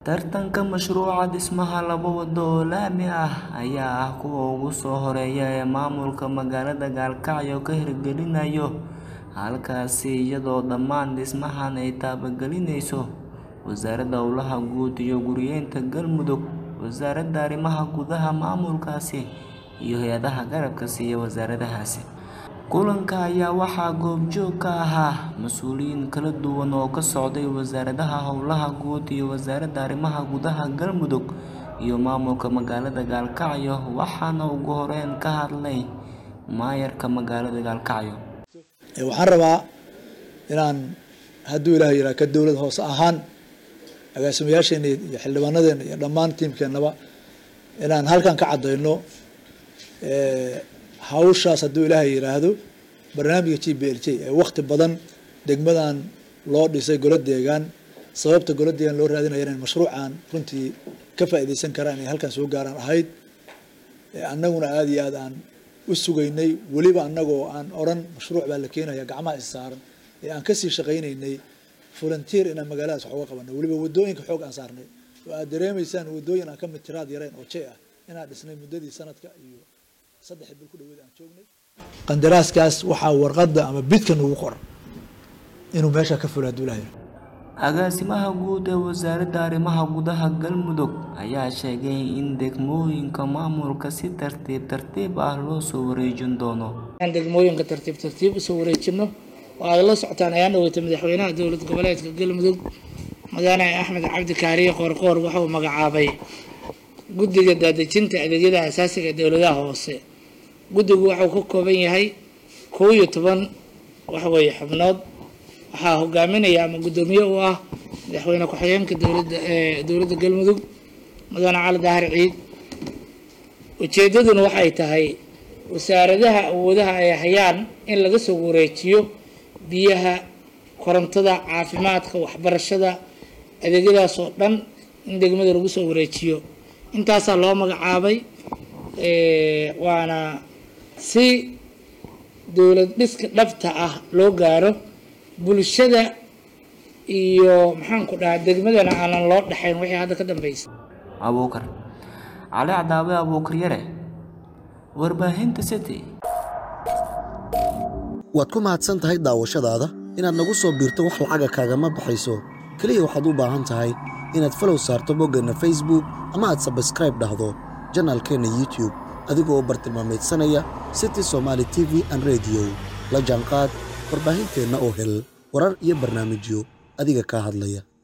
Tartanka mashruuca dhismaha laba wado oo laami ah ayaa ah kuwa ugu soo horeeya ee maamulka magaalada Gaalkacyo ka hirgelinayo halkaasi iyadoo dhammaan dhismahan ay taabagelinayso Wasaaradda Howlaha Guud iyo Guryeynta Galmudug, Wasaaradda Arrimaha Gudaha maamulkaasi, iyo hay'adaha garabka siiya wasaaradahaasi. Kulanka ayaa waxaa goobjoog ka ahaa mas'uuliyiin kala duwan oo ka socday Wasaaradda Howlaha Guud iyo Wasaaradda Arrimaha Gudaha Galmudug iyo maamulka magaalada Gaalkacyo waxaana ugu horeyn ka hadlay maayarka magaalada Gaalkacyo. waxaan rabaa inaan hadduu ilaahay yidhaha ka dowlad hoose ahaan agaasimayaasheena iyo xildhibaanadeena iyo dhammaan tiimkeennaba inaan halkan ka caddayno hawshaas hadduu ilaahay yidhaahdo barnaamijka g b l j ee wakti badan degmadan loo dhisay golo deegaan sababta golo deegaan loo raadinaya inay mashruucan runtii ka faa'iidaysan karaan inay halkan soo gaaraan ahayd annaguna aada iyo aad aan u sugaynay weliba annagoo aan odhan mashruuc baa la keenaya gacmaha is saaran ee aan kasii shaqaynaynay volunteer inaan magaaladaas wax uga qabano weliba wadooyinka xoog aan saarnay oo aad dareemaysaan wadooyin aan ka mid tiraad yareen oo jay ah inaan dhisnay muddadii sanadka iyo saddex bil ku dhaweed aan joognay qandaraaskaas waxaa warqadda ama bidkan ugu qoran inuu meesha ka fulo hadduu ilahay Agaasimaha guud ee Wasaaradda Arrimaha Gudaha Galmudug ayaa sheegay in degmooyinka maamulka si tartiib tartiib ah loo soo wareejin doono. aan degmooyinka tartiib tartiib usoo wareejino oo aad la socotaan ayaan dhaweysay madaxweynaha dowlad goboleedka galmudug mudane axmed cabdi kaariye qoorqoor wuxuu magacaabay guddiga daadejinta adeegyada asaasiga ee dowladaha hoose guddigu wuxuu ka kooban yahay kow iyo toban waxweeye xubnood waxaa hogaaminaya ama guddoomiye u ah madaxweyne ku-xigeenka dowladda ee dowladda galmudug mudane cali daahir ciid ujeedaduna waxay tahay wasaaradaha awoodaha ay hayaan in laga soo wareejiyo biyaha korontada caafimaadka waxbarashada adeegyadaas oo dhan in degmada lagu soo wareejiyo intaasaa loo magacaabay waana si dowlad dhiska dhabta ah loo gaaro bulshada iyo maxaanku dhahaa degmadana aanan loo dhexayn wixii hadda ka dambeysay Abuukar Cali Cadaawe Abuukar Yare Warbaahinta City waad ku mahadsan tahay daawashadaada inaad nagu soo biirto wax lacaga kaagama baxayso keliya waxaad u baahan tahay inaad falow saarto boggeenna facebook ama aad sabskraib dhahdo janaalkeenna youtube adigoo bartilmaameedsanaya city somaali t v an rediyo la jaanqaad warbaahinteenna oo hel warar iyo barnaamijyo adiga kaa hadlaya